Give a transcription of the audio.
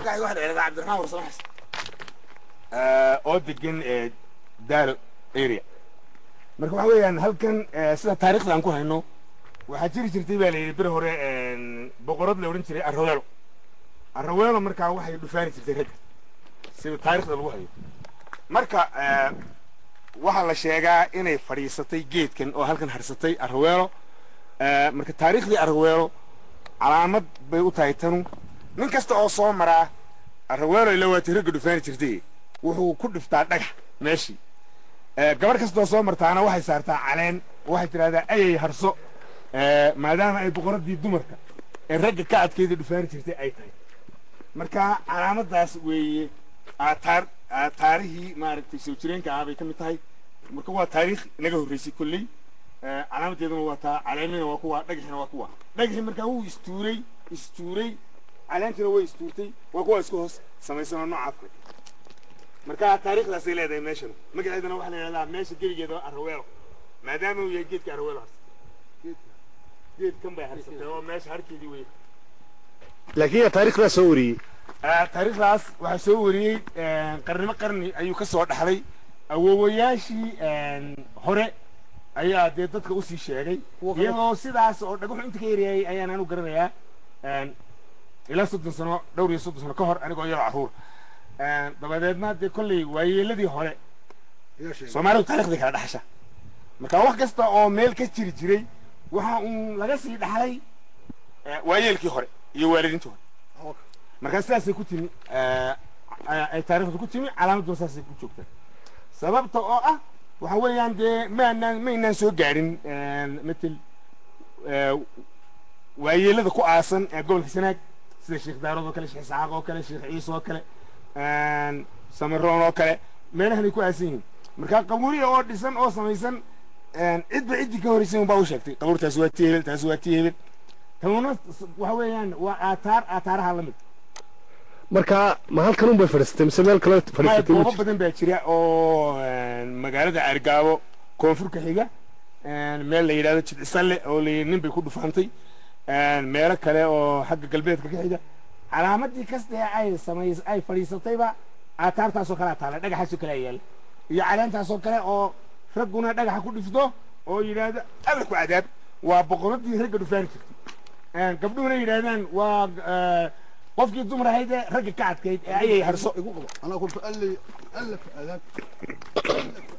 magacayga waxaa la yidhahdaa cabdiraxmaan warsamaxas oo degan daalo area marka waxa weeyaan halkan sida taariikhda aan ku hayno waxaa jiri jirtay baa la yidhi beri hore boqorad la odhan jiray arraweelo arraweelo markaa waxay dhufaani jirtay ragga sida taariikhda lagu hayo marka waxaa la sheegaa inay fadhiisatay geedkan oo halkan harsatay arraweelo marka taariikhdii arraweelo calaamad bay u tahay tanu nin kasta oo soo maraa arraweelo ila waatay ragga dhufaani jirtay wuxuu ku dhiftaa dhagax meeshii gabarh kastoo soo martaana waxay saartaa caleen waxay tidhahdaa ayay harso maadaama ay boqoradii dumarka ee ragga ka adkeeda dhufaani jirtay ay tahay marka calaamadaas weeye aataar aataarihii maaragtay soo jireenka ah bay ka mid tahay marka waa taariikh naga horreysay kolley calaamadeeduna waa taa caleemina waa kuwa dhagaxina waa kuwa dhagaxii markaa wuu istuuray istuuray caleentina way istuurtay waa kuwa isku hoos samaysanoo noocaas kale marka taariikhdaasay leedahay meeshan magaceedana waxaa la yidhahdaa meesha geligeeda arraweelo maadaama uu yahay geedka arraweelo harsatay geedkan bay harsatay oo meesha harkeedii wey laakiin taariikhdaa soo wariyey taariikhdaas waxaa soo wariyey qarnimo qarni ayuu ka soo dhaxlay awoowayaashii hore ayaa dee dadka usii sheegay iyadoo sidaas oo dhagaxu inta ka yareeyay ayaan anu garanayaa ilaa soddon sano dhowr iyo soddon sano ka hor anigoo iyadoo caruur dabadeedna dee kolley waayeeladii hore soomaalidu taarikhday kala dhaxasha marka wax kasta oo meel ka jiri jiray waxa uun laga sii dhaxlay waayeelkii hore iyo waalidiintii hore markaa sidaasay ku timi ay taarikhdu ku timi calaamaduna saasay ku joogtaa sababta oo ah waxa weeyaan dee maanaan maynaan soo gaadhin matel waayeelada ku aasan ee gobolka sanaag sida sheekh daarood oo kale sheekh isxaaq oo kale sheekh ciise oo kale samaroon oo kale meelahanay ku aasan yihiin marka qabuuriya oo dhisan oo samaysan cidba ciddii ka horreysay unbaa u sheegtay qabuurtaasi waa tii hebel taasi waa tii hebel tanuna waxa weeyaan waa aataar aataaraha la mid marka ma halkan un bay fadhiisatay mise meel kale maya fadhiisatay goobo badan baa jira oo magaalada argaabo koonfurka xiga meel la yidhahdo jidcisalle oo la nin bay ku dhufaantay meelo kale oo xagga galbeedka ka xiga calaamadii kasta ee ay samays ay fadhiisatayba aataartaasoo kale taala dhagaxaasoo kale yaalla iyo caleentaasoo kale oo ragguna dhagaxa ku dhifto oo yidhaahdo alla ku cadaab waa boqoradii ragga dhufaani jirtay gabdhuhuna yidhaahdaan waa qofkii dumar ahayd ee ragga ka adkayd ee ayay harso igu qabo anaa kulta allay alla ku aadaab